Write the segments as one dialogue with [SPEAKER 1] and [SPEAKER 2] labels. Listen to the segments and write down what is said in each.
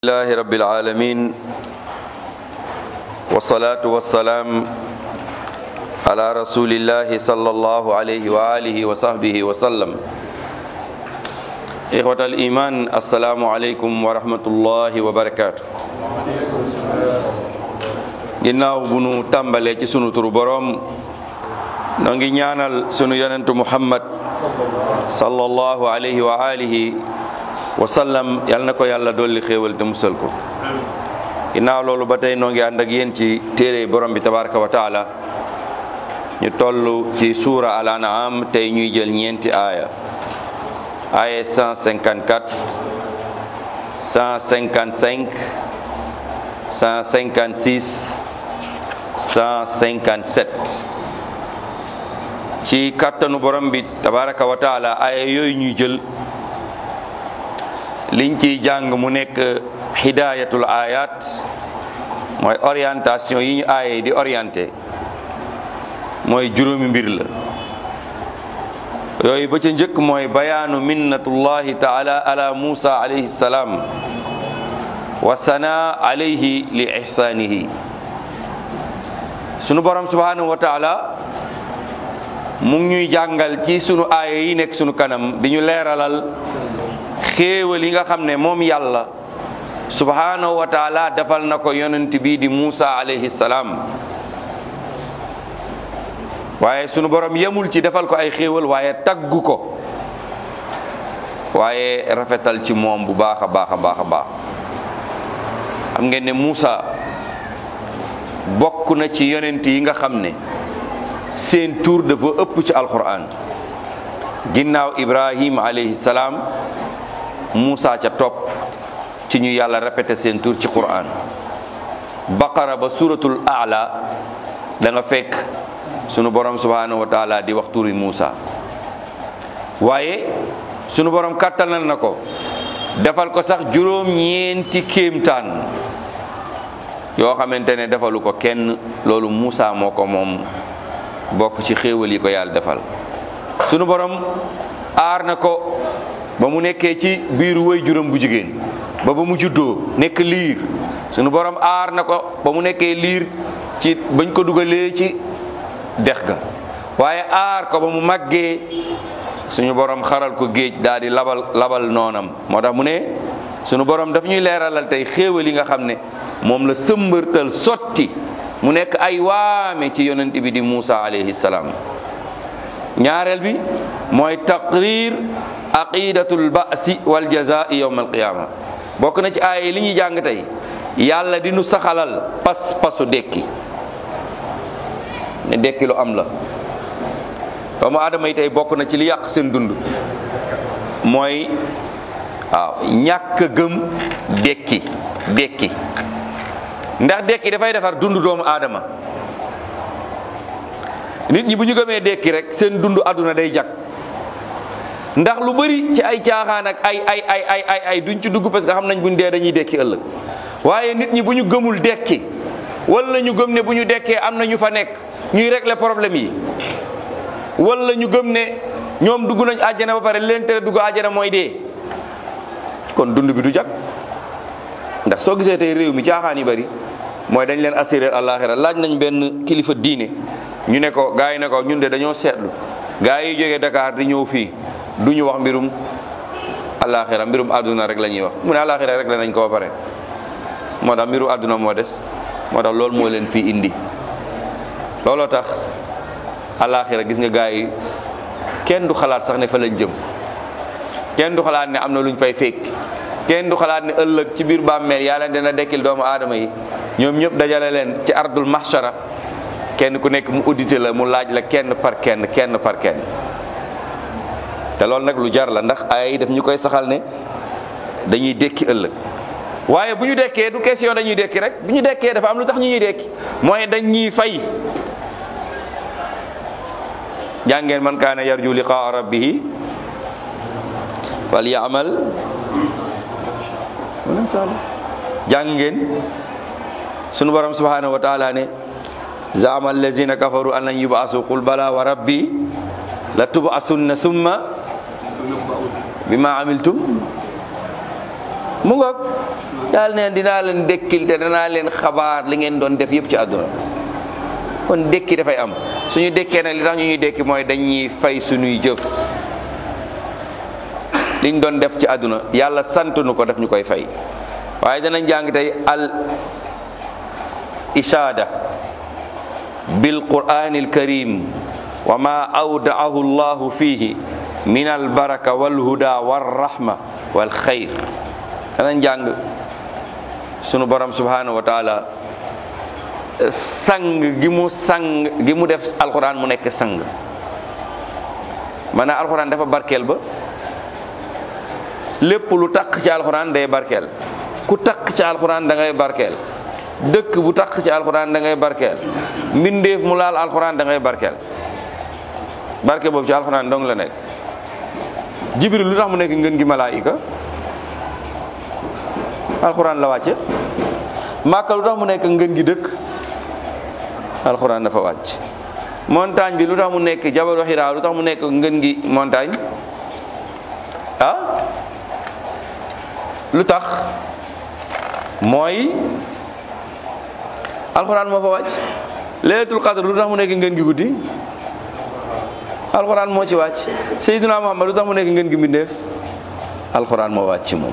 [SPEAKER 1] الله رب العالمين والصلاة والسلام على رسول الله صلى الله عليه وآله وصحبه وسلم إخوة الإيمان السلام عليكم ورحمة الله وبركاته ginnaaw bu nu tàmbalee ci sunu turu boroom noo ngi ñaanal sunu yonentu muhammad sallallahu alayhi wa alihi wa sallam yal na ko yàlla dolli xéewal te musal ko ginnaaw loolu ba tey noo ngi ànd ak yéen ci téere borom bi tabaraka wa taala ñu toll ci suura al an'am tey ñuy jël ñeenti aaya aaya 154 155 156 157 ci kàttanu borom bi tabaraka wa taala aaya yooyu ñuy jël liñ ciy jàng mu nekk hidayatul ayat mooy orientation yi ñu aaye di orienté mooy juróomi mbir la yooyu ba ca njëkk mooy bayaanu minnatullahi taala ala musa alayhi salaam wa sana alayhi li ihsanihi sunu borom subhanahu wa taala mu ngi ñuy jàngal ci sunu aaya yi nekk sunu kanam di ñu leeralal xéewal yi nga xam ne moom yàlla subhanahu wa taala defal na ko yonent bi di Musa alayhi salaam waaye sunu borom yemul ci defal ko ay xéewal waaye taggu ko waaye rafetal ci moom bu baax a baax a baax a baax xam ngeen ne Musa bokk na ci yonent yi nga xam ne seen tur dafa ëpp ci alquran ginnaaw Ibrahim alayhi salaam Musa ca topp ci ñu yàlla répété seen tur ci Qur'an baqara ba suratul a'la da nga fekk sunu borom subhanahu wa taala di wax turi Musa waaye sunu borom kàttanal na ko defal ko sax juróom-ñeenti kéemtaan yoo xamante ne defalu ko kenn loolu Musa moo ko moom bokk ci xéewal yi ko yàlla defal sunu borom aar na ko ba mu nekkee ci biiru way juróom bu jigéen ba ba mu juddoo nekk liir sunu borom aar na ko ba mu nekkee liir ci bañ ko dugalee ci dex ga waaye aar ko ba mu màggee suñu borom xaral ko géej daal di labal labal noonam moo tax mu ne sunu borom daf ñuy leeralal tey xéewal yi nga xam ne moom la sëmbërtal sotti mu nekk ay waame ci yonent bi di Musa alayhi salaam ñaareel bi mooy taqrir aqidatul ba'si wal jazaa'i yawm al qiyama bokk na ci aaya li ñuy jàng tey yàlla di nu saxalal pas pasu dekki ne dekki lu am la doomu aadama yi tey bokk na ci li yàq seen dund mooy waaw ñàkk a gëm dekki dekki ndax dekki dafay defar dund doomu aadama nit ñi bu ñu gëmee dekki rek seen dund àdduna day jag ndax lu bari ci ay caaxaan ak ay ay ay ay ay ay duñ ci dugg parce que xam nañ buñ dee dañuy dekki ëllëg waaye nit ñi bu ñu gëmul dekki wala ñu gëm ne bu ñu dekkee am na ñu fa nekk ñuy régler problème yi wala ñu gëm ne ñoom dugg nañ àjjana ba pare leen tere dugg àjjana mooy dee kon dund bi du jag ndax soo gisee tey réew mi caaxaan yi bari mooy dañ leen assurer àllaaxira laaj nañ benn kilifa diine ñu ne ko gaa yi ne ko ñun de dañoo seetlu gaa yi jógee Dakar di ñëw fii du ñu wax mbirum àllaaxira mbirum àdduna rek la ñuy wax mu ne àllaaxira rek la nañ ko ba pare moo tax mbirum àdduna moo des moo tax loolu moo leen fii indi looloo tax àllaaxira gis nga gaa yi kenn du xalaat sax ne fa lañ jëm kenn du xalaat ne am na luñ fay fekk kenn du xalaat ne ëllëg ci biir bàmmeel yàlla dina dekkil doomu aadama yi ñoom ñëpp dajale leen ci ardul mahshara kenn ku nekk mu audité la mu laaj la kenn par kenn kenn par kenn te loolu nag lu jar la ndax ay daf ñu koy saxal ne dañuy dekki ëllëg waaye bu ñu dekkee du question dañuy dekki rek bu ñu dekkee dafa am lu tax ñu ñuy dekki mooy dañ ñuy fay jàngeen man kaana yarju liqaa rabbihi wal yaamal jàng ngeen sunu borom subhanahu wa taala ne zaama allazina kafaru an lan yubasu qul bala wa rabbi la tubasunna summa bima amiltum mu ngoog yàlla neen dinaa leen dekkil te danaa leen xabaar li ngeen doon def yëpp ci àdduna kon dekki dafay am suñu dekkee nag li tax ñu ñuy dekki mooy dañuy fay suñuy jëf liñ doon def ci àdduna yàlla sant nu ko def ñu koy fay waaye danañ jàng tey al ishaada bil qur'anil karim wa ma awdaahu llahu fihi min al baraka wal huda war rahma wal xayr danañ jàng sunu borom subhanahu wa taala sang gi mu sang gi mu def alquran mu nekk sang maanaam alquran dafa barkeel ba lépp lu takk ci alquran day barkeel ku takk ci alquran da ngay barkeel dëkk bu takk ci alquran da ngay barkeel mbindeef mu laal alquran da ngay barkeel barke boobu ci alquran dong la nekk jibril lu tax mu nekk ngën gi malaayika alquran la wàcce màkka lu tax mu nekk ngën gi dëkk alquran dafa wàcc montagne bi lu tax mu nekk jabalu xiraa lu tax mu nekk ngën gi montagne ah lu tax mooy alxuraan moo fa wàcc laylatul qadr lu tax mu nekk ngeen gi guddi alxuraan moo ci wàcc sayyiduna muhammad lu tax mu nekk ngeen gi mbindeef alxuraan moo wàcc moom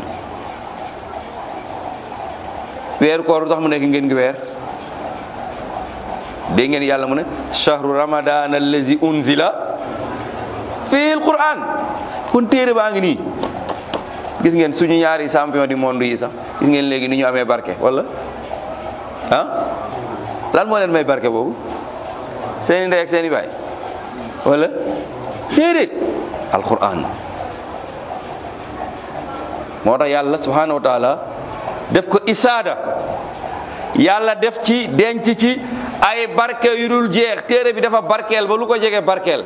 [SPEAKER 1] weeru koor lu tax mu nekk ngeen gi weer dégg ngeen yàlla mu ne shahru ramadan allazi unzila fil quran kon téere baa ngi nii gis ngeen suñu ñaari champion du monde yi sax gis ngeen léegi ni ñu amee barke wala ah lan moo leen may barke boobu seeni ndey ak seeni baay wala déedéet alquran moo tax yàlla subhanahu wa taala def ko isaada yàlla def ci denc ci ay barke yu dul jeex téere bi dafa barkeel ba lu ko jege barkeel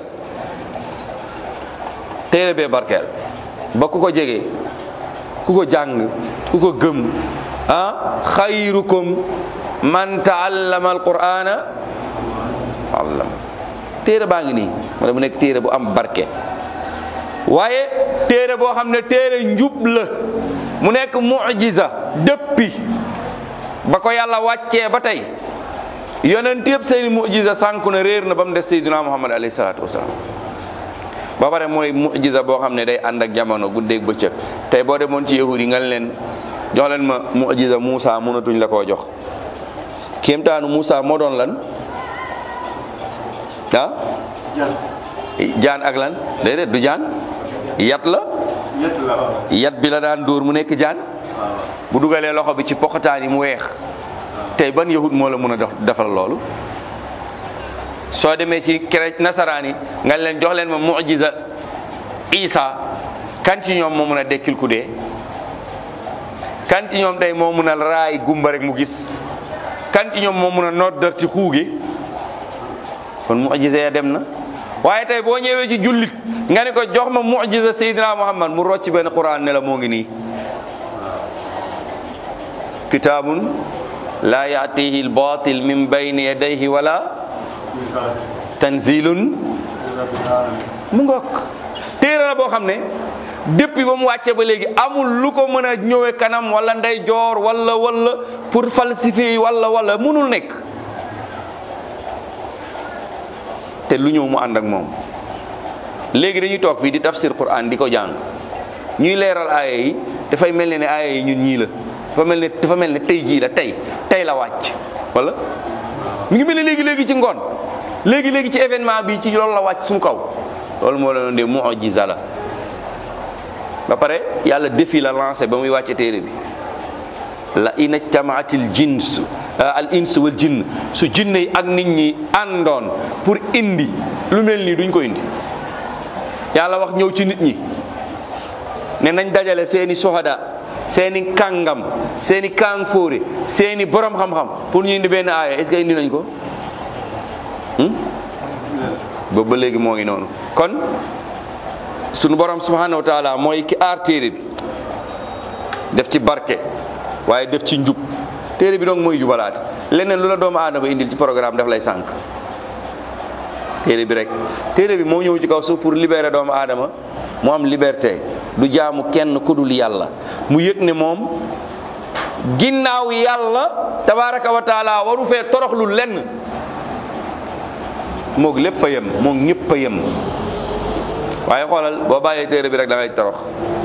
[SPEAKER 1] téere bee barkeel ba ku ko jege ku ko jàng ku ko gëm ah xayrukum man taallama alqur'ana allam téere baa ngi nii wala mu nekk téere bu am barke waaye téere boo xam ne téere njub la mu nekk mujiza dëppi ba ko yàlla wàccee ba tey yonent yëpp seeni mujiza sànku na réer na ba mu des sayyidina muhammad alayhi salaatu wasalaam ba pare mooy mujiza boo xam ne day ànd ak jamono guddeeg bëccëg tey boo demoon ci yahud yi nga leen jox leen ma mujiza Muusa mënatuñ la koo jox kéemtaanu Muusa moo doon lan ah jaan ak lan déedéet du jaan yat la yat bi la daan dóor mu nekk jaan bu dugalee loxo bi ci poqataan yi mu weex tey ban yahud moo la mën a defal loolu soo demee ci kere nasaraan yi nga leen jox leen ma mujiza isa kan ci ñoom moo mën a dekkil ku dee kan ci ñoom tey moo mën a raay gumba rek mu gis kan ci ñoom moo mën a noddar ci xuugi kon mujiza ya dem na waaye tey boo ñëwee ci jullit nga ne ko jox ma mujiza Seydina Muhammad mu rocc benn Quran ne la moo ngi nii kitaabun laa yaatihi albatil min bayni yadayhi wala tanzilun mu ngoog téere la boo xam ne depuis ba mu wàcce ba léegi amul lu ko mën a ñëwee kanam wala ndey joor wala wala pour falsifier wala wala mënul nekk te lu ñëw mu ànd ak moom léegi dañuy toog fii di tafsir Quran di ko jàng ñuy leeral aaya yi dafay mel ne ne aaya yi ñun ñii la dafa mel ne dafa mel ne tey jii la tey tey la wàcc wala mi ngi mel ne léegi léegi ci ngoon léegi léegi ci événement bi ci loolu la wàcc suñu kaw loolu moo la doon dee mu'jiza la ba pare yàlla défi la lancé ba muy wàcce téere bi la ina jamaatil jins al ins wal jinn su jinne yi ak nit ñi àndoon pour indi lu mel nii duñ ko indi yàlla wax ñëw ci nit ñi ne nañ dajale seeni sohada seeni kàngam seeni kàng fóore seeni borom xam-xam pour ñu indi benn aaya est-ce que indi nañ ko boobu ba léegi moo ngi noonu kon sunu borom subhanahu wa taala mooy ki aar téere bi def ci barke waaye def ci njub téere bi donc mooy jubalaate leneen lu la doomu aadama indil ci programme daf lay sànq téere bi rek téere bi moo ñëw ci kaw suuf pour libérer doomu aadama mu am liberté du jaamu kenn ku dul yàlla mu yëg ne moom ginnaaw yàlla tabaraka wa taala waru fee toroxlu lenn moog lépp a yem moog ñëpp a yem waaye xoolal boo bàyyee téere bi rek da ngay torox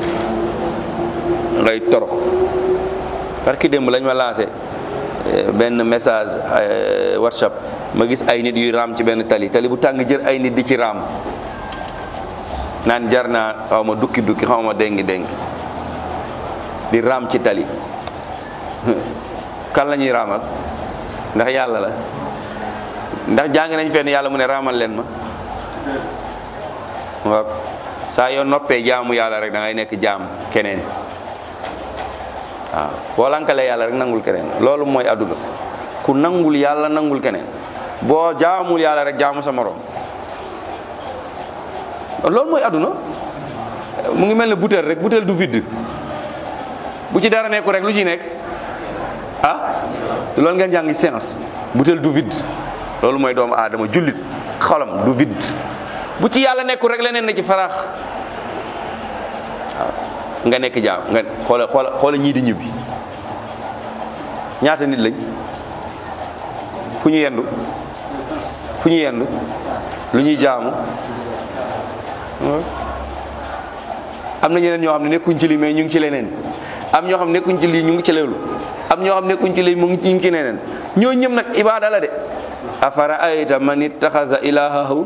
[SPEAKER 1] ngay torox parce que démb lañ ma lancé benn message whatsapp ma gis ay nit yuy raam ci benn tali tali bu tàng jër ay nit di ci raam naan jar naa xaw ma dukki dukki xaw ma déngi déngi di raam ci tali kan la ñuy raamal ndax yàlla la ndax jàng nañ fenn yàlla mu ne raamal leen ma waaw saa yoo noppee jaamu yàlla rek da ngay nekk jaam keneen waaw boo lankalee yàlla rek nangul keneen loolu mooy adduna ku nangul yàlla nangul keneen boo jaamul yàlla rek jaamu sa morom loolu mooy adduna mu ngi mel ne butéel rek butéel du vide bu ci dara nekku rek lu ci nekk ah loolu ngeen jàng science butéel du vide loolu mooy doomu aadama jullit xolam du vide bu ci yàlla nekku rek leneen na ci faraax waaw nga nekk jaam nga xoola xoola xoola ñii di ñibbi ñaata nit lañ fu ñu yendu fu ñu yendu lu ñuy jaamu am na ñeneen ñoo xam ne nekkuñ ci lii mais ñu ngi ci leneen am ñoo xam ne nekkuñ ci lii ñu ngi ci leelu am ñoo xam ne nekkuñ ci lii mu ngi ñu ngi ci leneen ñoo ñëm nag ibaada la de afara ayta man ittaxasa ilahahu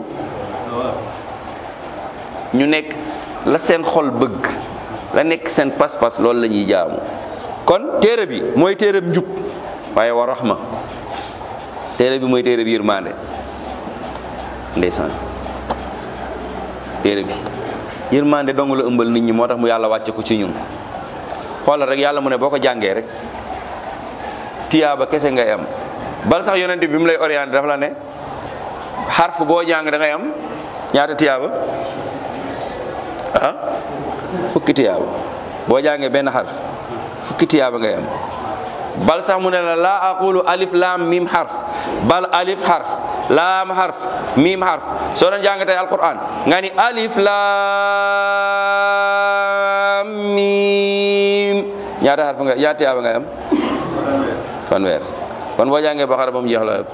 [SPEAKER 1] ñu nekk la seen xol bëgg la nekk seen pas-pas loolu la ñuy jaamu kon téere bi mooy téere bi njub waaye wa rahma téere bi mooy téere bi yërmande ndeysaan téere bi yërmande dong la ëmbal nit ñi moo tax mu yàlla wàcce ko ci ñun xoolal rek yàlla mu ne boo ko jàngee rek tiyaaba kese ngay am bal sax yonent bi mu lay orienté dafa la ne xarf boo jàng da ngay am ñaata tiyaaba ah fukki tiyaaba boo jàngee benn xarf fukki tiyaaba ngay am bal sax mu ne la laa aqulu alif laam mim xarf bal alif xarf laam xarf mim xarf soo doon jàng tey alquran nga ni alif laam mim ñaata xarf nga ñaata tiyaaba ngay am fanweer kon boo jàngee Baqara ba mu jeex la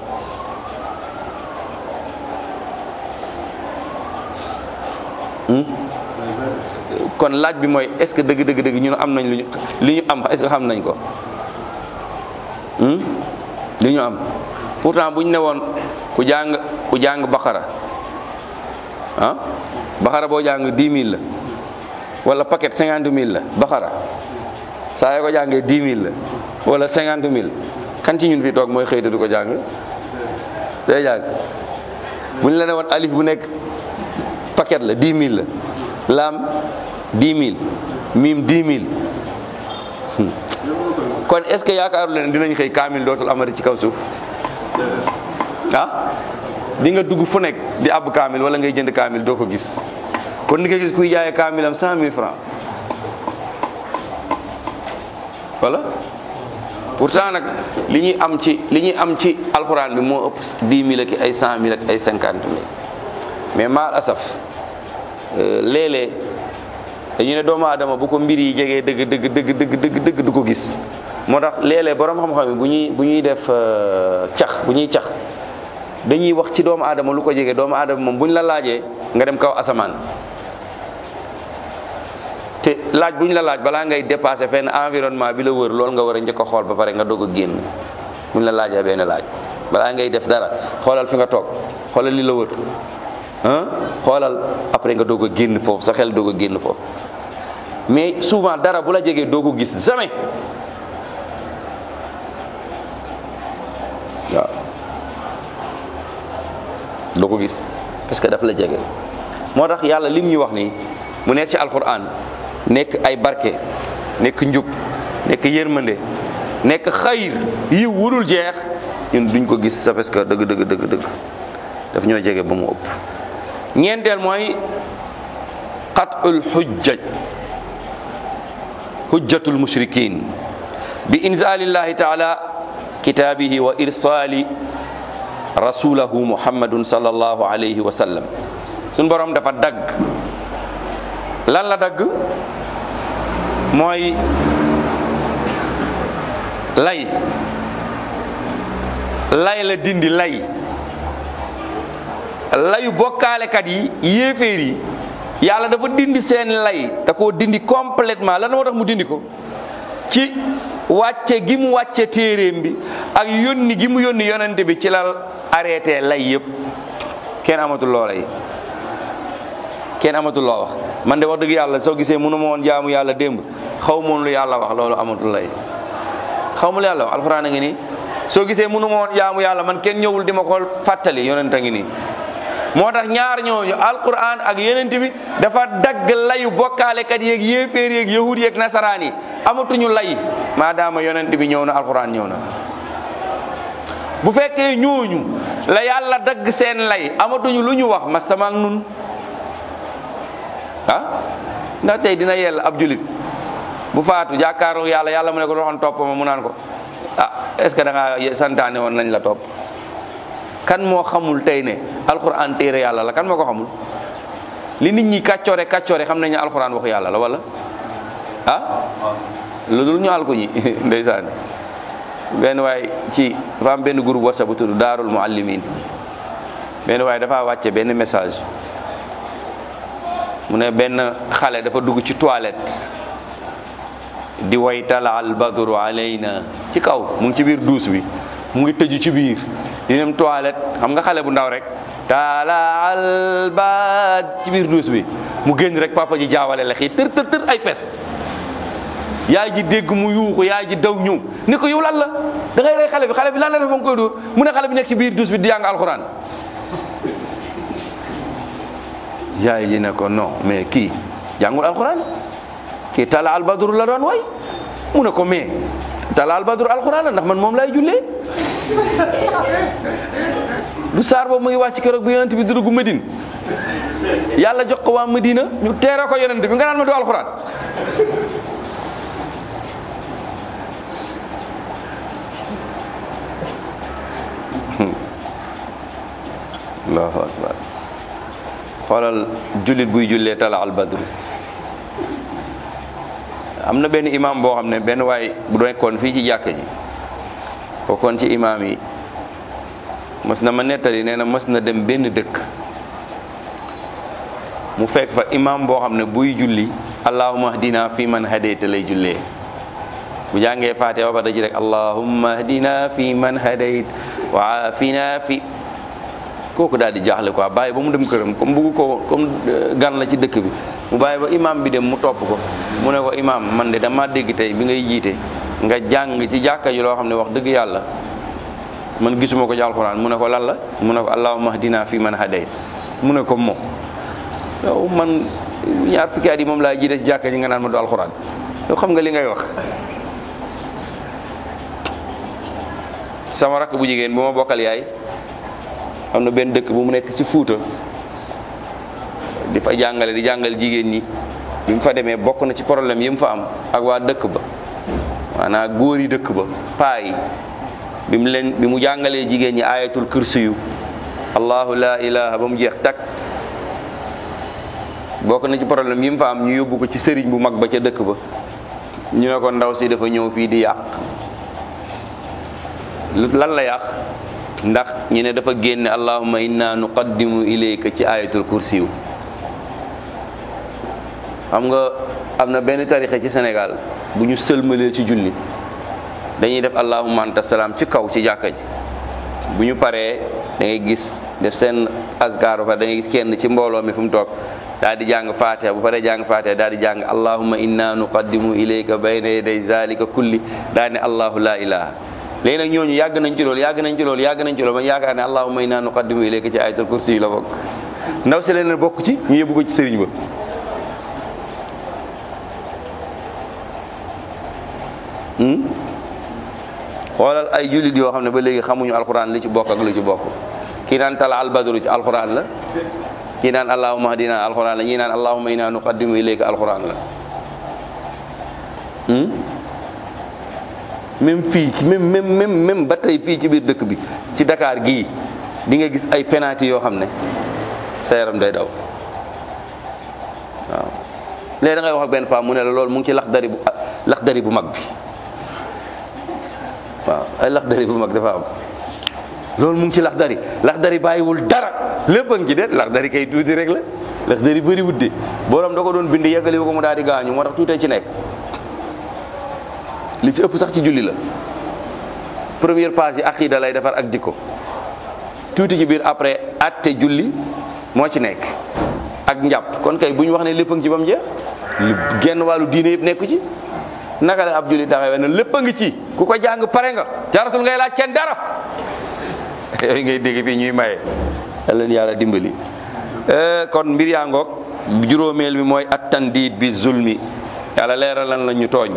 [SPEAKER 1] kon laaj bi mooy est-ce que dëgg dëgg dëgg ñun am nañ lu ñu li ñu am est-ce que xam nañ ko li ñu am pourtant bu ñu ne woon ku jàng ku jàng Baqara ah Baqara boo jàng dix mille la wala paquet cinquante mille la Baqara saa yoo ko jàngee dix mille la wala cinquante mille kan ci ñun fi toog mooy xëy te du ko jàng day jàng bu ñu la ne woon alif bu nekk paquet la dix mille la laam dix mille miim dix mille kon est-ce que yaakaaru leen dinañ xëy kaamil dootul amati ci kaw suuf ah di nga dugg fu nekk di àbb kaamil wala ngay jënd kaamil doo ko gis kon di nga gis kuy jaayee kaamilam cent mille francs voilà pourtant nag li ñuy am ci li ñuy am ci alxuraan bi moo ëpp dix mille ak ay cent mille ak ay cinquante mille mais maal asaf léeg-léeg dañu ne doomu aadama bu ko mbir yi jegee dëgg dëgg dëgg dëgg dëgg dëgg du ko gis moo tax léeg-léeg borom xam-xam yi bu ñuy bu ñuy def cax bu ñuy cax dañuy wax ci doomu aadama lu ko jege doomu aadama moom bu ñu la laajee nga dem kaw asamaan te laaj bu ñu la laaj balaa ngay dépassé fenn environnement bi la wër loolu nga war a njëkk a xool ba pare nga doog a génn bu ñu la laajee benn laaj balaa ngay def dara xoolal fi nga toog xoolal li la wër ah xoolal après nga doog a génn foofu sa xel doog a génn foofu mais souvent dara bu la jegee doo ko gis jamais waaw doo ko gis parce que daf la jege moo tax yàlla lim ñu wax nii mu nekk ci alquran nekk ay barke nekk njub nekk yërmande nekk xayir yi wurul jeex ñun duñ ko gis sa parce que dëgg dëgg dëgg dëgg daf ñoo jege ba mu ëpp ñeenteel mooy qatul xujjaj hujjatul mushrikin bi inzalillahi taala kitaabihi wa irsali rasulahu muhammadun sallallahu alayhi wa sallam suñ borom dafa dagg lan la dagg mooy lay lay la dindi lay layu bokkaalekat yi yéeféer yi yàlla dafa dindi seen lay da koo dindi complètement lan moo tax mu dindi ko ci wàcce gi mu wàcce téeréem bi ak yónni gi mu yónni yonente bi ci la arrêté lay yëpp kenn amatul loo lay kenn amatul loo wax man de wax dëgg yàlla soo gisee mënu ma woon jaamu yàlla démb xaw moon lu yàlla wax loolu amatul lay xaw ma lu yàlla wax alxuraan a ngi nii soo gisee mënu ma woon jaamu yàlla man kenn ñëwul di ma ko fàttali yonent a ngi nii moo tax ñaar ñooñu alquran ak yonent bi dafa dagg layu bokkaalekat yeeg yéeféer yeeg yahud yeeg nasaraan yi amatuñu lay maadaama yonent bi ñëw na alquran ñëw na bu fekkee ñooñu la yàlla dagg seen lay amatuñu lu ñu wax masama ak nun ah ndax tey dina yell ab julit bu faatu jàkkaaroo yàlla yàlla mu ne ko doxoon topp ma mu naan ko ah est ce que da ngaa santaane woon nañ la topp kan moo xamul tey ne alxuraan téere yàlla la kan moo ko xamul li nit ñi kàccoore kàccoore xam nañ ne alxuraan waxu yàlla la wala ah lu dul ñu àl ko ñi ndeysaan benn waay ci dafa am benn groupe whatsapp bu tudd daarul muallimin benn waay dafa wàcce benn message mu ne benn xale dafa dugg ci toilette di way tala al badru alayna ci kaw mu ngi ci biir duus bi mu ngi tëju ci biir di dem toilette xam nga xale bu ndaw rek tala al bad ci biir duus bi mu génn rek papa ji jaawale lex yi tër tër tër ay pes yaay ji dégg mu yuuxu yaay ji daw ñëw ni ko yow lan la da ngay rey xale bi xale bi lan la def ba nga koy dóor mu ne xale bi nekk ci biir duus bi di jàng alxuraan yaay ji ne ko non mais kii jàngul alxuraan kii tala albadru la doon way mu ne ko mais tala albadru alxuraan la ndax man moom lay jullee du saar boobu mu ngi wàcc keroog bi yonent bi dugg Medine yàlla jox ko waa Medina ñu teere ko yonent bi nga naan ma du alxuraan allahu akbar xoolal jullit buy jullee tala al badru am na benn imam boo xam ne benn waay bu nekkoon fii ci jàkk ji bokkoon ci imam yi mës na ma nettali nee na mës na dem benn dëkk mu fekk fa imam boo xam ne buy julli allahumma hdina fi man hadayta lay jullee bu jàngee faatiha ba pare da ci rek allahumma hdina fi man hadayt wa afina fi kooku daal di jaaxle quoi bàyyi ba mu dem këram comme bugg ko comme gan la ci dëkk bi mu bàyyi ba imam bi dem mu topp ko mu ne ko imam man de dama dégg tey bi ngay jiite nga jàng ci jàkka ji loo xam ne wax dëgg yàlla man gisuma ko ci alxuraan mu ne ko lan la mu ne ko allahumma hdina fi man hadayt mu ne ko moom yow man ñaar fukki at yi moom laa jiite ci jàkka ji nga naan ma du alxuraan yow xam nga li ngay wax sama rakk bu jigéen bu ma bokkal yaay am na benn dëkk bu mu nekk ci Fuuta di fa jàngale di jàngal jigéen ñi bi mu fa demee bokk na ci problème yi mu fa am ak waa dëkk ba maanaam góor yi dëkk ba paa yi bi mu leen bi mu jàngalee jigéen ñi ayatul kursiyu allahu la ilaha ba mu jeex tak bokk na ci problème yi mu fa am ñu yóbbu ko ci sëriñ bu mag ba ca dëkk ba ñu ne ko ndaw si dafa ñëw fii di yàq lan la yàq ndax ñu ne dafa génne allahumma inna nuqaddimu ilayka ci ayatul kursiyu xam nga am na benn tarixa ci Sénégal bu ñu sëlmalee ci julli dañuy def allahumma anta salaam ci kaw ci jàkka ji bu ñu paree da ngay gis def seen azkar ba pare da ngay gis kenn ci mbooloo mi fu mu toog daal di jàng fatiha bu paree jàng fatiha daal di jàng allahumma inna nuqaddimu ilayka bayna yaday zalika kulli daal ne allahu la ilaha léegi nag ñooñu yàgg nañ ci loolu yàgg nañ ci loolu yàgg nañ ci loolu ba yaakaar ne allahumma inna nuqaddimu ilayka ci ayatul kursi yi la bokk ndaw si leen bokk ci ñu yóbbu ko ci sëriñ ba xoolal ay jullit yoo xam ne ba léegi xamuñu alxuraan li ci bokk ak lu ci bokk kii naan tala albadru ci alxuraan la kii naan allahumma hadina alxuraan la ñii naan allahumma inna nuqaddimu ilayka alxuraan la même fii ci même même même même ba tey fii ci biir dëkk bi ci Dakar gii di nga gis ay penalty yoo xam ne sa yaram day daw waaw léegi da ngay wax ak benn paa mu ne la loolu mu ngi ci laxdari bu laxdari bu mag bi waaw ay laxdari bu mag dafa am loolu mu ngi ci laxdari laxdari bàyyiwul dara lépp a ngi ci de laxdari kay tuuti rek la laxdari bëri wut de borom da ko doon bind yeggali ko mu daal di gaañu moo tax tuutee ci nekk li ci ëpp sax ci julli la première page yi aqida lay defar ak jikko tuuti ci biir après atte julli moo ci nekk ak njàpp kon kay bu ñu wax ne lépp a ngi ci ba mu jeex lu genn wàllu diine yëpp nekku ci naka la ab julli taxawee ne lépp a ngi ci ku ko jàng pare nga jaratul ngay laaj kenn dara yooyu ngay dégg fii ñuy maye leen yàlla dimbali kon mbir yaa ngoog juróomeel bi mooy attandiit bi zulmi yàlla leeral lan la ñu tooñ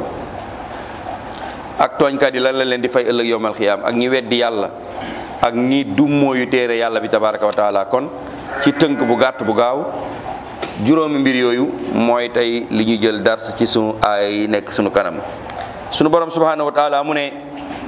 [SPEAKER 1] ak tooñkat yi lan la leen di fay ëllëg yowmal xiyaam ak ñi weddi yàlla ak ñi dummóoyu téere yàlla bi tabaraka wa taala kon ci tënk bu gàtt bu gaaw juróomi mbir yooyu mooy tey li ñu jël dars ci sunu ay yi nekk sunu kanam sunu borom subhanahu wa taala mu ne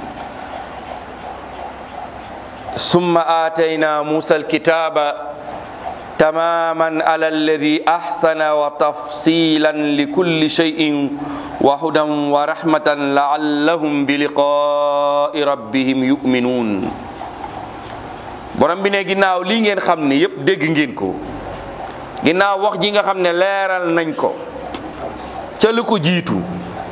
[SPEAKER 1] summa aatayna musa alkitaba tamaman ala alladi ahsana wa tafsilan li kulli shay'in wa hudan wa rahmatan laallahum bi liqaai rabbihim yuminuun borom bi ne ginnaaw lii ngeen xam ne yépp dégg ngeen ko ginnaaw wax ji nga xam ne leeral nañ ko ca lu ko jiitu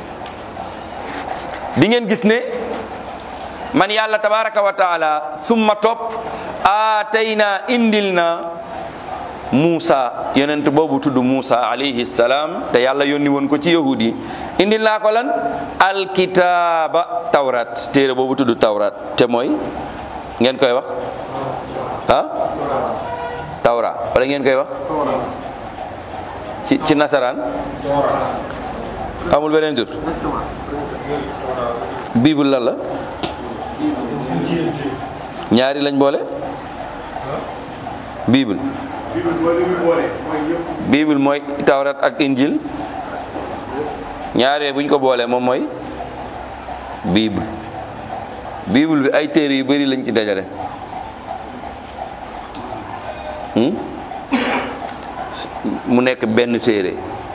[SPEAKER 1] di ngeen gis ne man yàlla tabaraka wa taala summa topp aatayna indil na Muusa yonent boobu tudd Muusa alayhi salaam te yàlla yónni woon ko ci yahudi indil naa ko lan alkitaaba tawrat téere boobu tudd tawrat te mooy ngeen koy wax ah tawra wala ngeen koy wax ci ci nasaraan amul beneen tur bible lan la ñaari lañ boole bible bible mooy tawrat ak injil ñaaree buñ ko boolee moom mooy bible bible bi ay téere yu bari lañ ci dajale mu nekk benn téere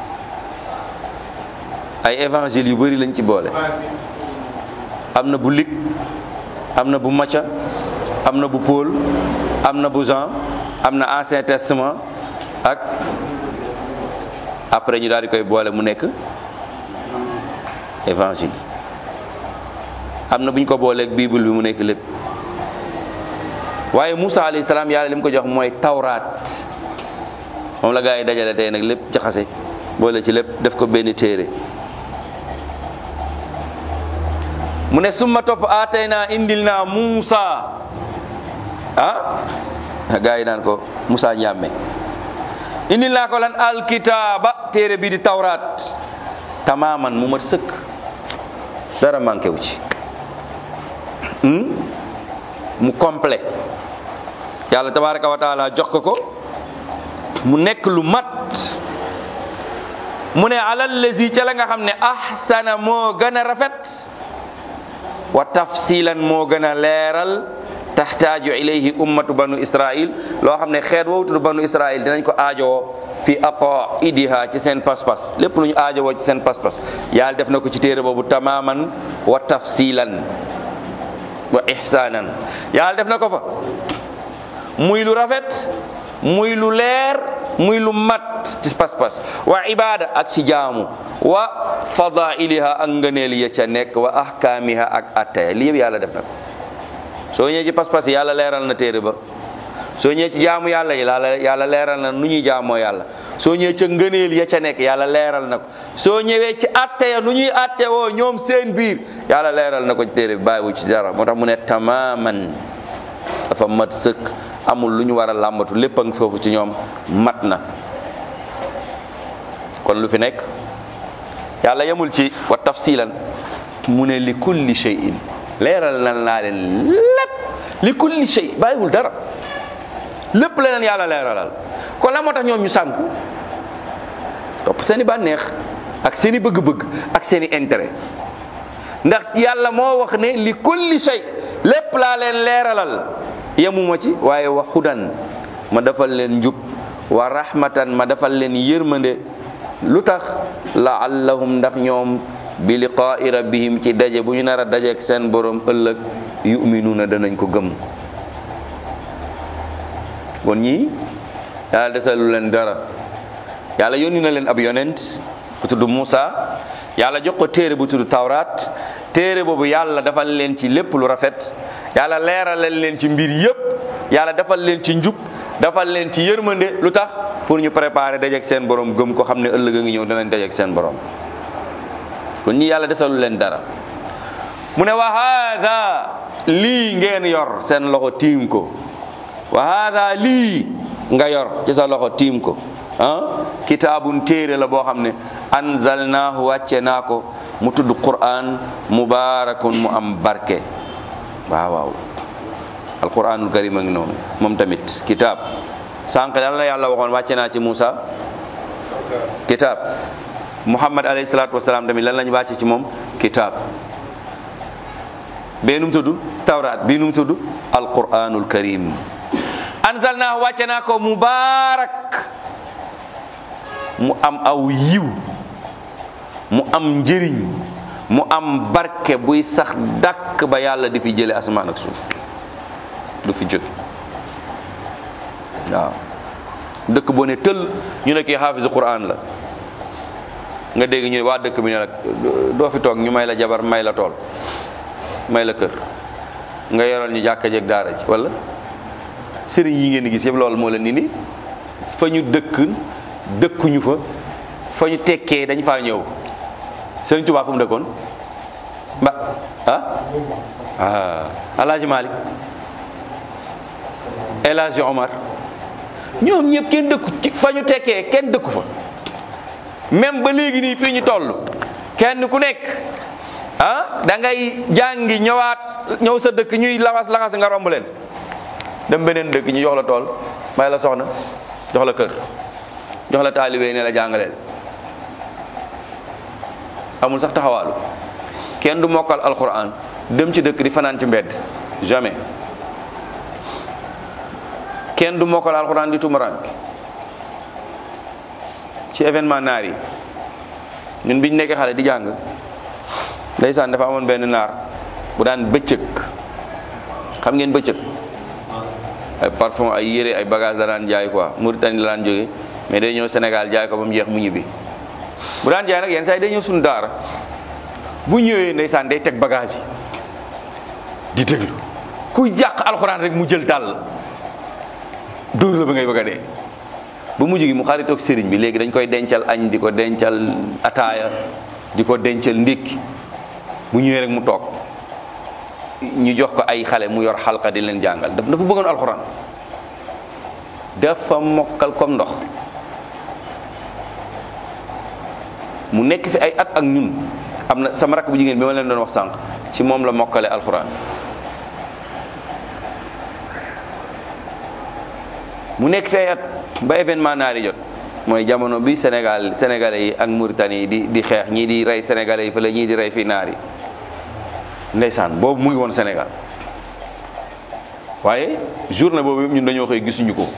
[SPEAKER 1] ay évangile yu bari lañ ci boole am na bu Luc am na bu Matthieu am na bu Paul am na bu Jean am na ancien testament ak après ñu daal di koy boole mu nekk évangile am na bu ñu ko booleeg bible bi mu nekk lépp waaye Moussa alayhi salaam yàlla li mu ko jox mooy tawraat moom la gaa yi dajale tey nag lépp jaxase boole ci lépp def ko benn téere mu ne summa topp aatay naa indil naa Moussa ah gaa yi naan ko Moussa Ndiame indil naa ko lan alkitaaba téere bi di tawraat tamaaman mu mat sëkk dara manqué wu ci mu complet yàlla tabaraka wa taala jox ko ko mu nekk lu mat mu ne alal lazi ca la nga xam ne ahsana moo gën a rafet wa tafsilan moo gën a leeral taxtaaju ilayhi ummatu banu israil loo xam ne xeet woowu tudd banu israil dinañ ko aajowoo fi aqaidiha ci seen pas-pas lépp lu ñu aajowoo ci seen pas-pas yàlla def na ko ci téere boobu tamaman wa tafsilan wa ihsanan yàlla def na ko fa muy lu rafet muy lu leer muy lu mat ci pas-pas wa ibada ak ci jaamu wa fadailiha ak ngëneel ya ca nekk wa ahkaamiha ak attaya li yëpp yàlla def na ko soo ñëwee ci pas-pas yi yàlla leeral na téere ba soo ñëwee ci jaamu yàlla yi yàlla yàlla leeral na nu ñuy jaamoo yàlla soo ñëwee ca ngëneel ya ca nekk yàlla leeral na ko soo ñëwee ci atte ya nu ñuy atte woo ñoom seen biir yàlla leeral na ko ci téere bi bàyyiwu ci dara moo tax mu ne tamaman dafa mat sëkk amul lu ñu war a làmbatu lépp a ngi foofu ci ñoom mat na kon lu fi nekk yàlla yemul ci wa tafsilan mu ne li kulli shay'in leeral na naa leen lépp li kulli shay bàyyiwul dara lépp la leen yàlla leeralal kon la moo tax ñoom ñu sànku topp seeni bànneex ak seeni bëgg-bëgg ak seeni intérêt ndax yàlla moo wax ne li kulli shay lépp laa leen leeralal yemuma ci waaye wa xudan ma defal leen njub wa rahmatan ma defal leen yërmande lu tax laallahum ndax ñoom bi liqaai rabbihim ci daje bu ñu nar a dajeek seen borom ëllëg yuminuuna danañ ko gëm kon ñii yàlla desalu leen dara yàlla yónni na leen ab yonent bu tudd Muusa yàlla jox ko téere bu tudd Tawraat téere boobu yàlla defal leen ci lépp lu rafet yàlla leeralal leen ci mbir yépp yàlla defal leen ci njub defal leen ci yërmande lu tax pour ñu préparer dajeek seen borom gëm ko xam ne ëllëg a ngi ñëw danañ dajeek seen borom kon ñi yàlla desalu leen dara mu ne wa haada lii ngeen yor seen loxo tiim ko wa haada lii nga yor ci sa loxo tiim ko ah kitaabun téere la boo xam ne anzalnaahu wàcce naa ko mu tudd Qur'an mubaarakun mu am barke waaw waaw alquranul karim a ngi noonu moom tamit kitaab sànq lan la yàlla waxoon wàcce naa ci Muusa kitaab Muhammad alayhi salaatu wasalaam tamit lan lañ wàcce ci moom kitaab bee num tudd tawraat bii num tudd alquranul karim anzalnaahu wàcce naa ko mubaarak mu am aw yiw mu am njëriñ mu am barke buy sax dàkk ba yàlla di fi jële asamaan ak suuf du fi jóge waaw dëkk boo ne tël ñu ne kii xaafisu quran la nga dégg ñu ne waa dëkk bi ne nag doo fi toog ñu may la jabar may la tool may la kër nga yoral ñu jàkka jeeg daara ji wala sëriñ yi ngeen di gis yëpp loolu moo leen indi fa ñu dëkk dëkkuñu fa fa ñu tekkee dañ faa ñëw sëriñ Tuubaa fu mu dëkkoon ba ah ah Alaaji Malik El Hadji Omar ñoom ñëpp kenn dëkku ci fa ñu tekkee kenn dëkku fa même ba léegi nii fii ñu toll kenn ku nekk ah da ngay jàngi ñëwaat ñëw sa dëkk ñuy laxas laxas nga romb leen dem beneen dëkk ñu jox la tool may la soxna jox la kër jox la taalibe ne la jàngaleel amul sax taxawaalu kenn du mokkal alquran dem ci dëkk di fanaan ci mbedd jamais kenn du mokkal alquran di tumaraan ci événement naar yi ñun biñ nekkee xale di jàng ndeysaan dafa amoon benn naar bu daan bëccëg xam ngeen bëccëg ay parfum ay yére ay bagage la daan jaay quoi Mauritanie la daan jóge mais day ñëw Sénégal jaay ko ba mu jeex mu ñibbi bu daan jaay nag yenn saa yi day ñëw suñu daara bu ñëwee ndeysaan day teg bagage yi di déglu kuy jàq alxuraan rek mu jël dàll dóor la ba ngay bëgg a dee ba mujj gi mu xaritoog sëriñ bi léegi dañ koy dencal añ di ko dencal ataaya di ko dencal ndékki bu ñëwee rek mu toog ñu jox ko ay xale mu yor xalqa di leen jàngal daf dafa bëggoon alxuraan dafa mokkal comme ndox mu nekk fi ay at ak ñun am na sama rakk bu jigéen bi ma leen doon wax sànq ci moom la mokkale alxuraan mu nekk fi ay at ba événement naari jot mooy jamono bi Sénégal sénégalais yi ak Mauritanie yi di di xeex ñii di rey sénégalais yi fa la ñii di rey fii naar yi ndeysaan boobu mu ngi woon Sénégal waaye journée boobu ñun dañoo xëy gisuñu ko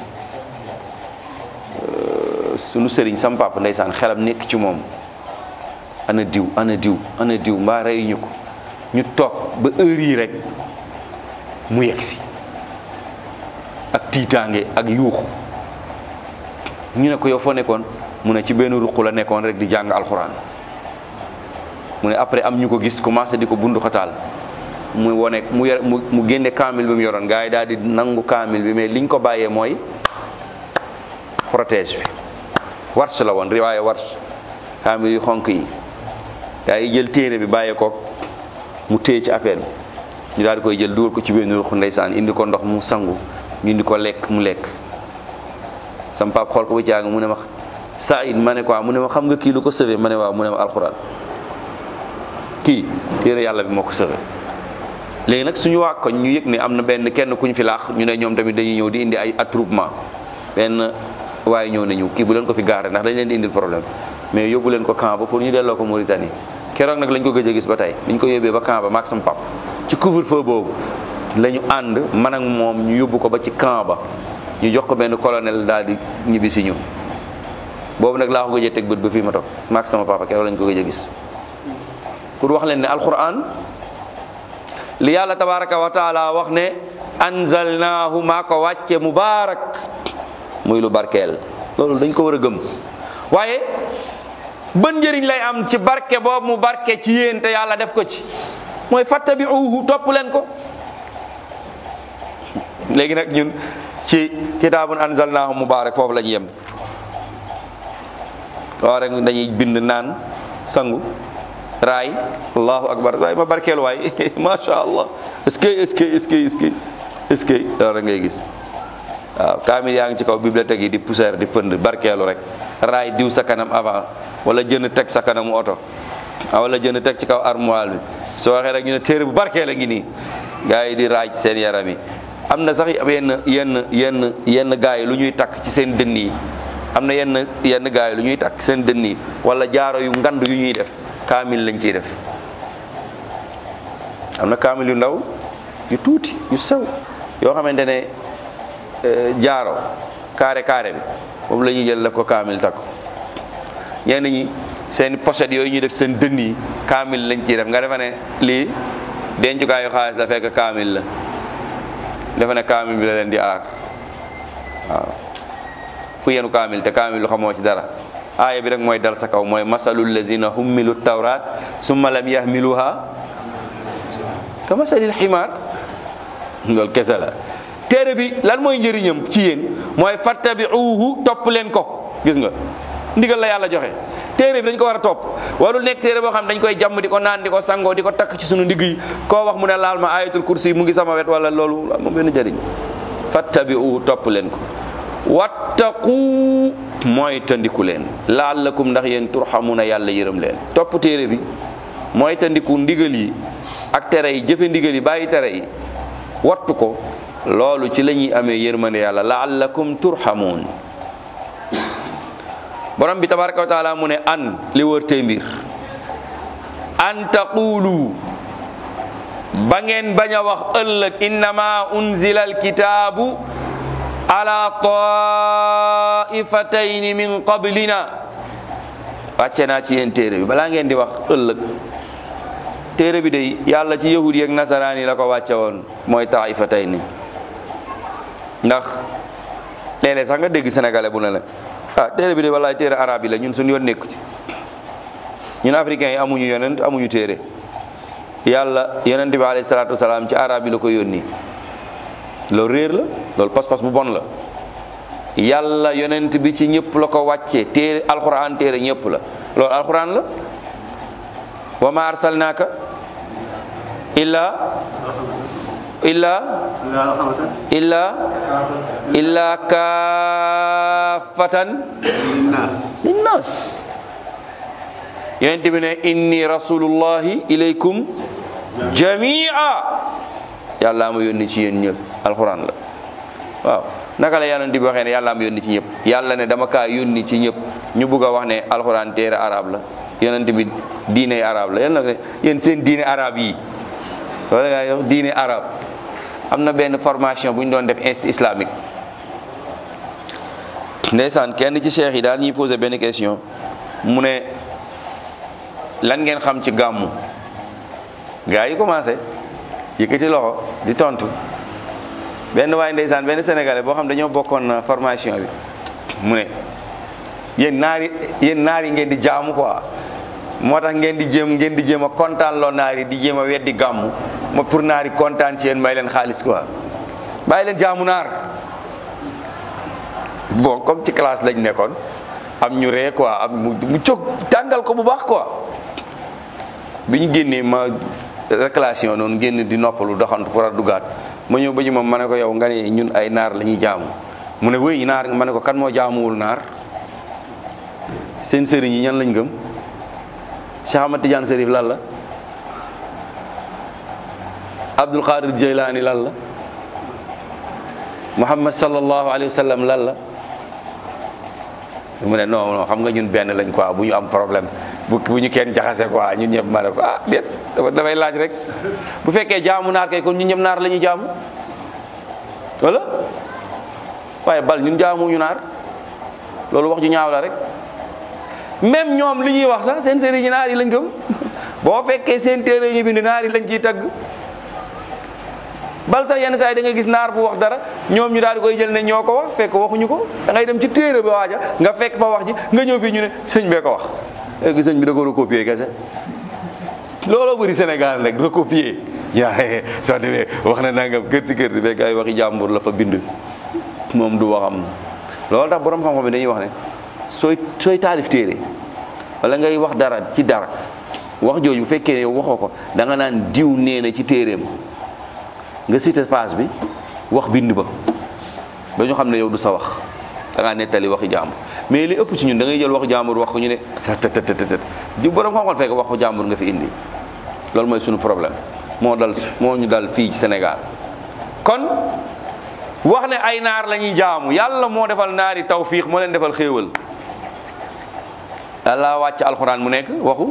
[SPEAKER 1] sunu sëriñ sam papa ndeysaan xelam nekk ci moom ana diw ana diw ana diw mbaa reyuñu ko ñu toog ba heure yi rek mu yegg si ak tiitaange ak yuux ñu ne ko yow foo nekkoon mu ne ci benn ruq la nekkoon rek di jàng alxuraan mu ne après am ñu ko gis commencé di ko bundu xataal mu wone mu yor mu génne kaamil bi mu yoroon gars yi daal di nangu kaamil bi mais liñ ko bàyyee mooy protège bi warsh la woon riwaaye warsh kaamil yu xonk yi gars yi jël téere bi bàyyee ko mu téye ci affaire bi ñu daal di koy jël dugal ko ci benn ruq ndeysaan indi ko ndox mu sangu ñu indi ko lekk mu lekk sam pap xool ko bu jàng mu ne ma Saïd ma ne quoi mu ne ma xam nga kii lu ko sauvé ma ne waaw mu ne ma alxuraan kii téere yàlla bi moo ko sauvé léegi nag suñu waa koñ ñu yëg ne am na benn kenn kuñ fi laax ñu ne ñoom tamit dañuy ñëw di indi ay attroupement benn waaye ñëw nañu kii bu leen ko fi gaare ndax dañ leen di indil problème mais yóbbu leen ko camp ba pour ñu delloo ko Mauritanie keroog nag lañ ko gëj a gis ba tey biñ ko yóbbee ba camp ba maag sam pap ci couvre-feu boobu la ñu ànd man ak moom ñu yóbbu ko ba ci camp ba ñu jox ko benn colonel daal di ñibbi si ñun boobu nag laa ko gëj a teg bët ba fii ma toog maak sama papa keroog lañ ko gëj a gis pour wax leen ne alquran li yàlla tabaraka wa taala wax ne anzalnaahu maa ko wàcce mubaarak muy lu barkeel loolu dañ ko war a gëm waaye ban njëriñ lay am ci barke boobu mu barke ci yéen te yàlla def ko ci mooy fattabi'uhu topp leen ko léegi nag ñun ci kitaabun anzalnaahu mubaarak foofu la ñu yem waaw rek dañuy bind naan sangu raay allahu akbar waaye ma barkeel waay macha allah est-ce que est-ce que est-ce que est-ce que est-ce que loolu rek ngay gis waaw kaamil yaa ngi ci kaw bibliothèque yi di poussière di pënd barkeelu rek raay diw sa kanam avant wala jënd teg sa kanamu oto wala jënd teg ci kaw armoire bi soo waxee rek ñu ne téere bu barkeel a ngi nii gars yi di raay ci seen yaram yi am na sax yenn yenn yenn yenn gars yi lu ñuy takk ci seen dënn yi am na yenn yenn gars yi lu ñuy takk seen dënn yi wala jaaro yu ngand yu ñuy def kaamil lañ ciy def am na kaamil yu ndaw yu tuuti yu sew yoo xamante ne jaaro carré carré bi moom la ñuy jël def ko kaamil takk ñenn ñi seen pochette yooyu ñuy def seen dënn yi kaamil lañ ciy def nga defe ne lii dencukaayu xaalis la fekk kaamil la defe ne kaamil bi la leen di aar waaw ku yenu kaamil te kaamil lu xamoo ci dara aaya bi rek mooy dal sa kaw mooy masalul lazina hummilu tawrat summa lam yahmiluha ka masalil ximaar loolu kese la téere bi lan mooy njëriñam ci yéen mooy fattabi'uhu topp leen ko gis nga ndigal la yàlla joxe téere bi dañ ko war a topp warul nekk téere boo xam dañ koy jàmm di ko naan di ko sangoo di ko takk ci sunu ndigg yi koo wax mu ne laal ma ayatul kursi mu ngi sama wet wala loolu moom benn njëriñ fattabi'uhu topp leen ko wattaqu mooy tandiku leen laallakum ndax yéen turhamuna yàlla yërëm leen topp téere bi mooy tandiku ndigal yi ak tere yi jëfe ndigal yi bàyyi tere yi wattu ko loolu ci la ñuy amee yërmande yàlla laallakum turhamun borom bi tabaraka wa taala mu ne an li wër tey mbir an taqulu ba ngeen bañ a wax ëllëg innama unzila alkitaabu ala taifatayni min qablina wàcce naa ci yéen téere bi balaa ngeen di wax ëllëg téere bi day yàlla ci yahudi ak nasaraan yi la ko wàcce woon mooy taifatayni ndax léeg-léeg sax nga dégg sénégalais bu ne la ah téere bi de wallaay téere arabe yi la ñun suñu yoon nekku ci ñun africains yi amuñu yonent amuñu téere yàlla yonent bi alayhi salaatu wasalaam ci arabe yi la ko yónni loolu réer la loolu pas-pas bu bon la yàlla yonent bi ci ñëpp la ko wàccee téere alquran téere ñëpp la loolu alquran la wa ma arsalnaaka illa illa illa illa kaafatan linnas yonent bi ne inni rasulullahi ilaykum jamia yàlla ma yónni ci yéen ñëpp alquran la waaw naka la yonent bi waxee ne yàlla ma yónni ci ñëpp yàlla ne dama kaa yónni ci ñëpp ñu bugg a wax ne alquran téere arab la yonent bi diine arab la yéen nag yéen seen diine arab yi wala nga yow diine arab am na benn formation bu ñu doon def institut islamique ndeysaan kenn ci cheikh yi daal ñuy posé benn question mu ne lan ngeen xam ci gàmmu gars yi commencé yëkkati loxo di tontu benn waay ndeysaan benn sénégalais boo xam dañoo bokkoon formation bi mu ne yéen naari yéen naar yi ngeen di jaamu quoi moo tax ngeen di jéem ngeen di jéem a kontaan loo naar yi di jéem a weddi gàmmu ma pour naar yi kontaan ci yéen may leen xaalis quoi bàyyi leen jaamu naar bon comme ci classe lañ nekkoon am ñu ree quoi am mu mu jóg tàngal ko bu baax quoi bi ñu génnee ma réclamation noonu génn di noppalu doxantu pour a dugaat ma ñëw ba ñu moom ma ne ko yow nga ne ñun ay naar la ñuy jaamu mu ne wéy naar ma ne ko kan moo jaamuwul naar seen sëriñ yi ñan lañ gëm Cheikh Ahmad Tidiane Serif lan la Abdul Qadir Jeylaani lan la Muhammad sallallahu alayhi wa sallam lan la mu ne non non xam nga ñun benn lañ quoi bu ñu am problème bu bu ñu kenn jaxase quoi ñun ñëpp ma ne ko ah déet dafa dafay laaj rek bu fekkee jaamu naar kay kon ñun ñëpp naar la ñuy jaamu wala waaye bal ñun jaamuñu naar loolu wax ju ñaaw la rek même ñoom li ñuy wax sax seen sëriñ naar yi lañ gëm boo fekkee seen téere ñu bind naar yi lañ ciy tagg bal sax yenn saa yi da nga gis naar bu wax dara ñoom ñu daal di koy jël ne ñoo ko wax fekk waxuñu ko da ngay dem ci téere ba waaja nga fekk fa wax ji nga ñëw fii ñu ne sëñ bee ko wax léegi sëñ bi da ko recopier kese looloo bëri Sénégal rek recopier yaa soo demee wax na nangam kërti kërti fekk ay waxi jàmbur la fa bind moom du waxam loolu tax borom xam-xam bi dañuy wax ne sooy sooy taalif téere wala ngay wax dara ci dara wax jooju bu fekkee ne yow waxoo ko da nga naan diw nee na ci téereem nga cité page bi wax bind ba ba ñu xam ne yow du sa wax da ngaa nettali waxi jàmbur mais li ëpp ci ñun da ngay jël waxu jàmbur wax ko ñu ne sa tët tët tët ji borom xam-xam fekk waxu jàmbur nga fi indi loolu mooy suñu problème moo dal moo ñu dal fii ci Sénégal kon wax ne ay naar la ñuy jaamu yàlla moo defal naari tawfiix moo leen defal xéewal yàlla wàcc alxuraan mu nekk waxu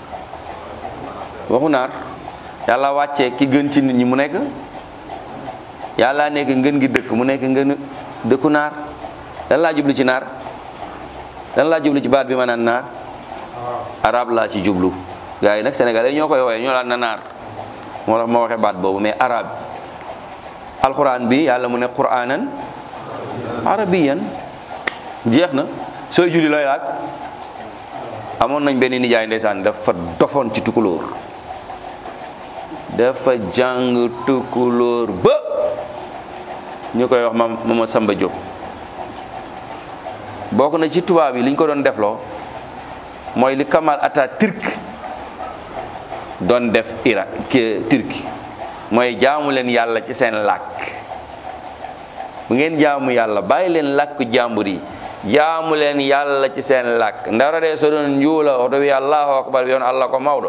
[SPEAKER 1] waxu naar yàlla wàccee ki gën ci nit ñi mu nekk yàlla nekk ngën gi dëkk mu nekk ngën dëkku naar lan laa jublu ci naar lan laa jublu ci baat bi ma naan naar arab laa ci jublu gars yi nag sénégalais ñoo koy woowee ñoo laan na naar moo tax ma waxee baat boobu mais arab alquran bi yàlla mu ne quranan arabiyan jeex na sooy julli looy laaj amoon nañ benn nijaay ndeysaan dafa dofoon ci tukulóor dafa jàng tukulóor ba ñu koy wax ma mama Samba Diop bokk na ci tubaab yi li ñu ko doon defloo mooy li Kamal Atatürk doon def Irak Turki mooy jaamu leen yàlla ci seen làkk bu ngeen jaamu yàlla bàyyi leen làkk jàmbur yi jaamu leen yàlla ci seen làkk ndara de so ɗon njuula oto wi allahu akbar wiyon allah ko mawɗo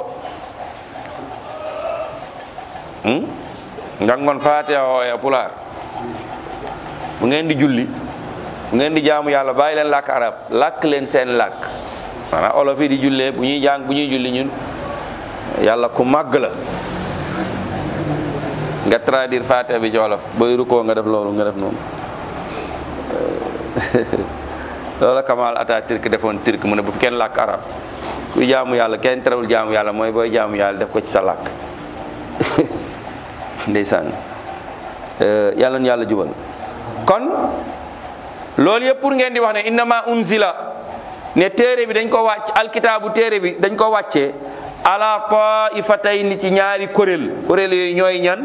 [SPEAKER 1] jangon fatiha o e pular bu ngeen di julli bu ngeen di jaamu yàlla bàyyi leen làkk arab làkk leen seen làkk maanaam olof yi di jullee bu ñuy jàng bu ñuy julli ñun yàlla ku màgg la nga traduire fatiha bi ci wolof booy rukkoo nga def loolu nga def noonu loolu Kamal Atatürk defoon turc mu ne bu kenn làkk arab kuy jaamu yàlla kenn terewul jaamu yàlla mooy booy jaamu yàlla def ko ci sa làkk ndeysaan yàlla nu yàlla jubal kon loolu yëpp pour ngeen di wax ne innama unzila ne téere bi dañ ko wàcc alkitaabu téere bi dañ ko wàccee ala taifatayni ci ñaari kuréel kuréel yooyu ñooy ñan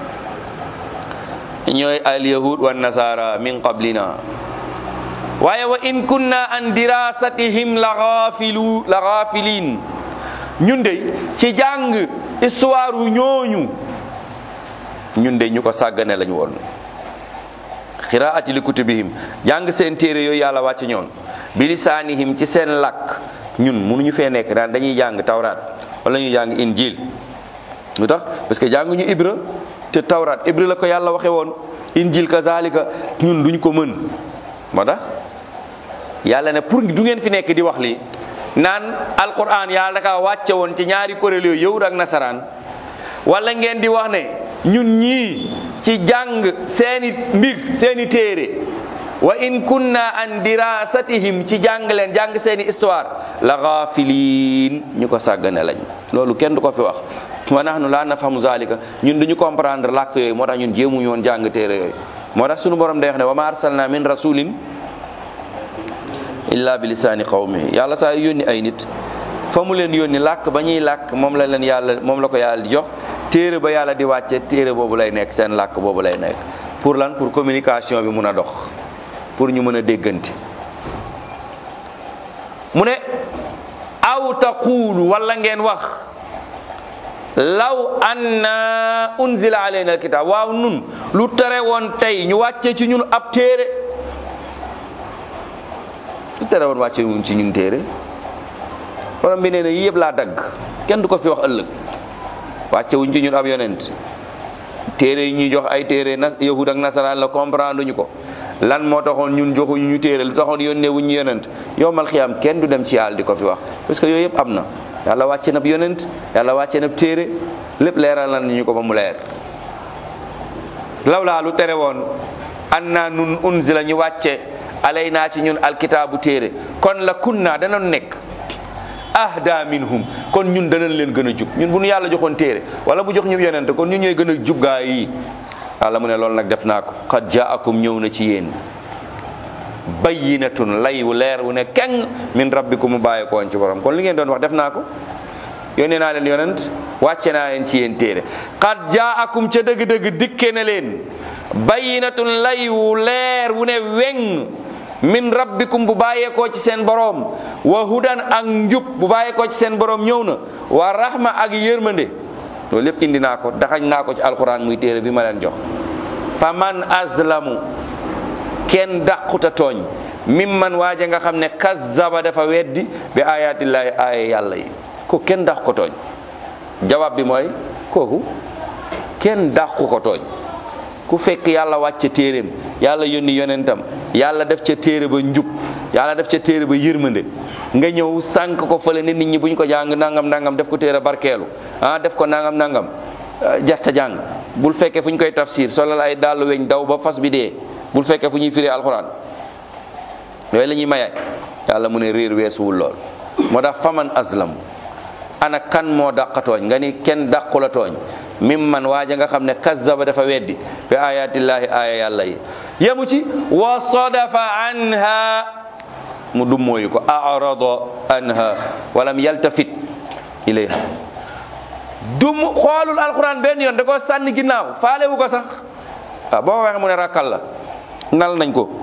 [SPEAKER 1] ñooy al yahud wa nasara min qablina waaye wa in kunna an dirasatihim la ghafilu la ghafilin ñun de ci jàng histoire wu ñooñu ñun de ñu ko sàggane lañu woon xiraati li kutubihim jàng seen téere yooyu yàlla wàcce ñoon bi lisaanihim ci seen làkk ñun mënuñu fee nekk daan dañuy jàng tawraat wala ñuy jàng injil lu tax parce que jànguñu ibra te tawraat ibra la ko yàlla waxe woon injil kazalika ñun duñ ko mën moo tax yàlla ne pour du ngeen fi nekk di wax lii naan alquran yàlla daka wàcce woon ci ñaari kuréel yooyu yahud ak nasaraan wala ngeen di wax ne ñun ñii ci jàng seeni mbir seeni téere wa in kunna an dirasatihim ci jàng leen jàng seeni histoire la ghafilin ñu ko sàggane lañ loolu kenn du ko fi wax wa nahnu la nafhamu zalika ñun duñu comprendre làkk yooyu moo tax ñun jéemuñu woon jàng téere yooyu moo tax sunu borom day wax ne wa ma arsalna min rasulin illa bi lisaani qawmihi yàlla saa yónni ay nit fa mu leen yónni làkk ba ñuy làkk moom la leen yàlla moom la ko yàlla di jox téere ba yàlla di wàcce téere boobu lay nekk seen làkk boobu lay nekk pour lan pour communication bi mun a dox pour ñu mën a déggante mu ne aw taqulu wala ngeen wax law anna unzila alayna alkitab waaw nun lu tere woon tey ñu wàcce ci ñun ab téere lu tere woon wàcce ñun ci ñun téere borom bi nee na yii yëpp laa dagg kenn du ko fi wax ëllëg wàcce wuñ ci ñun ab yonent téere yi ñuy jox ay téere nas yahud ak nasaraan la comprendre ñu ko lan moo taxoon ñun joxuñu ñu téere lu taxoon yónnee wuñ ñu yonent yowmal xiyaam kenn du dem ci yàlla di ko fi wax parce que yooyu yëpp am na yàlla wàcce na yonent yàlla wàcce na téere lépp leeral na ñu ko ba mu leer law laa lu tere woon an naa nun unzila ñu wàcce alay naa ci ñun alkitaabu téere kon la kunna danoon nekk ahda minhum kon ñun danañ leen gën a jub ñun bu ñu yàlla joxoon téere wala bu jox ñu yonente kon ñun ñooy gën a jub gaa yi yàlla mu ne loolu nag def naa ko qad jaakum ñëw na ci yéen bayyinatun lay wu leer wu ne keng min rabbikum mu bàyyi ko woon ci borom kon li ngeen doon wax def naa ko yónnee naa leen yonent wàcce naa leen ci yéen téere qad jaakum ca dëgg-dëgg dikke na leen bayyinatun lay wu leer wu ne weng min rabbikum bu bàyyeekoo ci seen boroom wa hudan ak njub bu bàyyeekoo ci seen boroom ñëw na wa rahma ak yërmande loolu lépp indi naa ko daxañ naa ko ci alquran muy téere bi ma leen jox faman azlamu kenn dàquta tooñ mimman waaja nga xam ne kazzaba dafa weddi bi ayatillahi aaya yàlla yi ko kenn dàq ko tooñ jawaab bi mooy kooku kenn dàqu ko tooñ ku fekk yàlla wàcce téeréem yàlla yónni yonentam yàlla def ca téere ba njub yàlla def ca téere ba yërmande nga ñëw sànq ko fële ne nit ñi buñ ko jàng nangam nangam def ko téere barkeelu ah def ko nangam nangam jarta jàng bul fekkee fu ñu koy tafsir solal ay dàllu weñ daw ba fas bi dee bul fekkee fu ñuy firi alxuraan yooyu la ñuy maye yàlla mu ne réer weesuwul lool moo tax faman aslam ana kan moo dàqatooñ nga ni kenn dàqu la tooñ mim man waaja nga xam ne kazzaba dafa weddi bi ayatillahi aaya yàlla yi yemu ci wa sadafa anha mu dummóoyu ko arada anha walam yaltafit ilayha dum xoolul alquran benn yoon da ko sànni ginnaaw faalewu ko sax waaw boo ko waxee mu ne rakkal la ngal nañ ko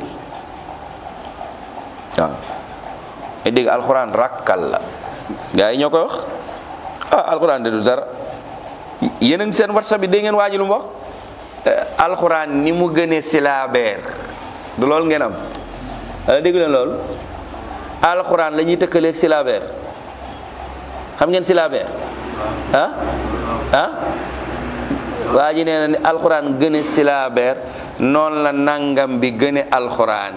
[SPEAKER 1] waaw e dégg alquran rakkal la gaa yi ñoo koy wax ah alquran de du dara yéen a ngi seen whatsapp bi dégg ngeen waaji lu mu wax alquran ni mu gënee silaabeer du loolu ngeen am wala dégg leen loolu alquran la ñuy tëkkaleeg silaabeer xam ngeen silaabeer ah ah waa ji nee na ni alquran gëne silaabeer noonu la nangam bi gëne alquran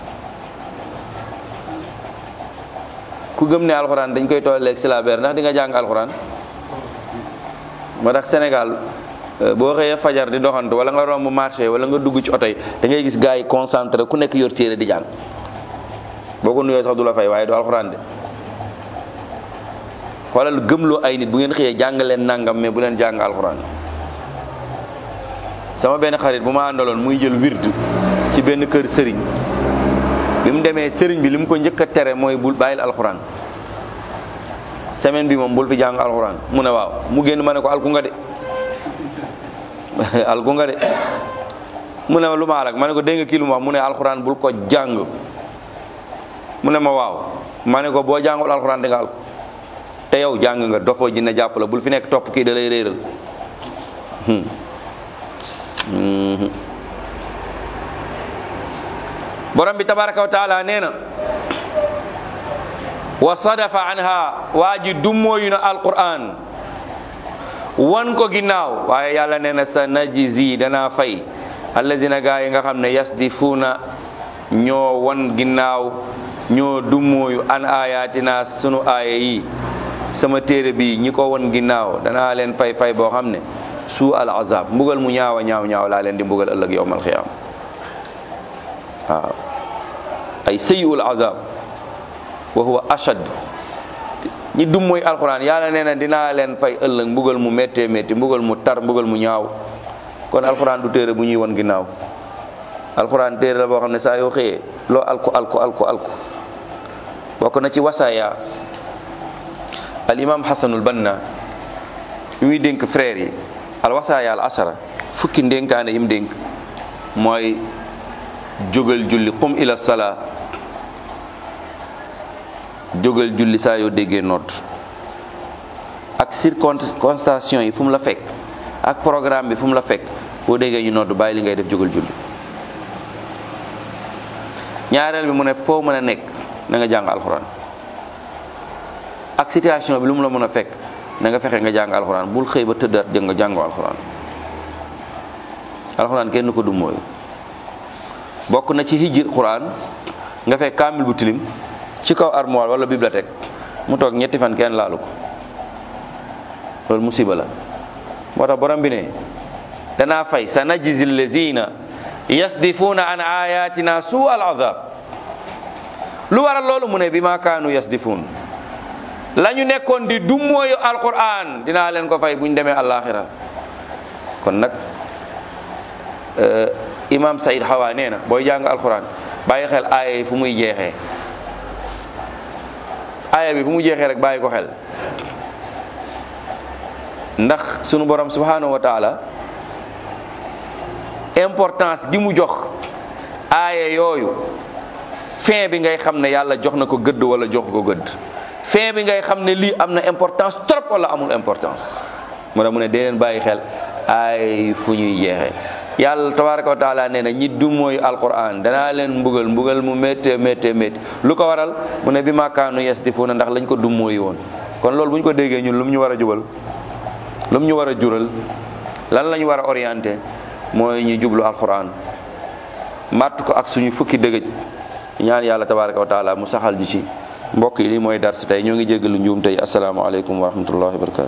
[SPEAKER 1] ku gëm ne alquran dañ koy tolleeg silaabeer ndax di nga jàng alquran moo tax Sénégal boo xëyee fajar di doxantu wala nga romb marché wala nga dugg ci oto yi da ngay gis gars yi concentré ku nekk yor téere di jàng boo ko nuyoo sax du la fay waaye du alxuraan de xoolal gëmloo ay nit bu ngeen xëyee jàng leen nangam mais bu leen jàng alxuraan sama benn xarit bu ma àndaloon muy jël wird ci benn kër sëriñ bi mu demee sëriñ bi li mu ko njëkk a tere mooy bul bàyyil alxuraan semaine bi moom bul fi jàng alxuraan mu ne waaw mu génn ma ne ko alku nga de alku nga de mu ne ma lu ma alak ma ne ko dégg nga kii lu ma wax mu ne alxuraan bul ko jàng mu ne ma waaw ma ne ko boo jàngul alxuraan di nga alku te yow jàng nga dofoo jinne jàpp la bul fi nekk topp kii da lay réeral borom bi tabaraka wa taala nee na wa sadafa anha waa ji dummóoyu na alquran wan ko ginnaaw waaye yàlla nee na sa najizi danaa fay allazina gaa yi nga xam ne yasdifuuna ñoo wan ginnaaw ñoo dummóoyu an ayatina sunu aaya yi sama téere bi ñi ko wan ginnaaw danaa leen fay fay boo xam ne suu al azab mbugal mu ñaawa ñaaw ñaaw laa leen di mbugal ëllëg yowmal xiyaam waaw ay sëyiul azab wa huwa ashad ñi dum mooy alquran yàlla nee na dinaa leen fay ëllëg mbugal mu méttee métti mbugal mu tar mbugal mu ñaaw kon alquran du téere bu ñuy won ginnaaw alquran téere la boo xam ne saa yoo xëyee loo alku alku alku alku bokk na ci wasaaya al imam hasanul banna bi muy dénk frère yi al wasaaya al asara fukki ndénkaane yim dénk mooy jógal julli qum ila salaa jógal julli saa yoo déggee nodd ak circonstances yi fu mu la fekk ak programme bi fu mu la fekk boo déggee ñu nodd bàyyi li ngay def jógal julli ñaareel bi mu ne foo mën a nekk na nga jàng alxuraan ak situation bi lu mu la mën a fekk na nga fexe nga jàng alxuraan bul xëy ba tëddaat jëng nga jàngoo alxuraan alxuraan kenn ko du mooy bokk na ci hijjir quran nga fekk kaamil bu tilim ci kaw armoire wala bibliothèque mu toog ñetti fan kenn laalu ko loolu musiba la moo tax borom bi ne danaa fay sa najzi lazina yasdifuuna an ayatina suu al azab lu waral loolu mu ne bi ma kaanu yasdifuun la ñu nekkoon di dummóoyu alquran dinaa leen ko fay bu ñu demee àllaaxira kon nag imam Saïd Hawa nee na booy jàng alquran bàyyi xel aaya yi fu muy jeexee aaya bi fu mu jeexee rek bàyyi ko xel ndax sunu borom subhanahu wa taala importance gi mu jox aaya yooyu fin bi ngay xam ne yàlla jox na ko gëdd wala jox ko gëdd fin bi ngay xam ne lii am na importance trop wala amul importance mu ne mu ne dee leen bàyyi xel aay fu ñuy jeexee yàlla tabaraka wa taala nee na ñi du mooy alquran danaa leen mbugal mbugal mu méttee méttee métti lu ko waral mu ne bi maakaanu yasdifuuna ndax lañ ko du mooy woon kon loolu bu ñu ko déggee ñun lu mu ñu war a jubal lu mu ñu war a jural lan la ñu war a orienté mooy ñu jublu alquran màtt ko ak suñu fukki dëgëj ñaan yàlla tabaraka wa taala mu saxal ji ci mbokk yi lii mooy dars tey ñoo ngi jéggalu njuum tey asalaamaaleykum wa rahmatullahi wa barakatu